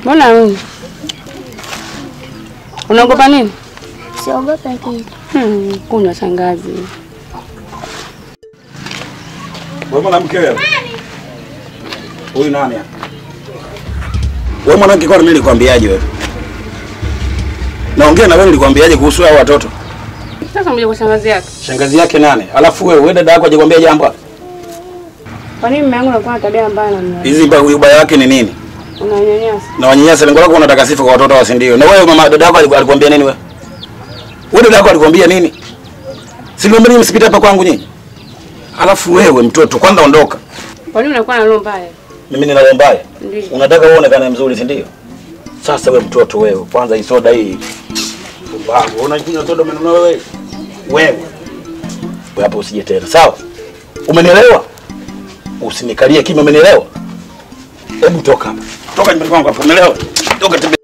Mbona wewe? Unaogopa nini? Siogope kitu. Hmm, kunywa shangazi. Wewe mwanamke wewe. Huyu nani hapa? Wewe mwanamke kwa mimi nilikwambiaje wewe? Naongea na wewe nilikwambiaje kuhusu hao watoto? Sasa mje kwa shangazi yake. Shangazi yake nane. Alafu wewe wewe dada yako hajakwambia jambo? hapa? Kwa nini mume wangu anakuwa na tabia mbaya namna hiyo? Hizi mba ubaya wake ni nini? Unanyanyasa. Na wanyanyasa lengo lako unataka sifa kwa watoto wasi ndio. Na wewe mama dada yako aliku- alikwambia nini wewe? Wewe dada yako alikwambia nini? Si niambia msipite hapa kwangu nyinyi. Alafu wewe mtoto kwanza ondoka. Kwa nini unakuwa na roho mbaya? Mimi nina roho mbaya. Ndio. Unataka uonekane mzuri si ndio? Sasa wewe mtoto wewe, kwanza hii soda hii. Pumbavu, unakunywa soda umenunua wewe. Wewe. Wewe hapo usije tena. Sawa? Umenielewa? Usinikalie kimya umenielewa? Hebu toka hapa. Toka nyumbani kwangu hapo, umeelewa? Toka tembea.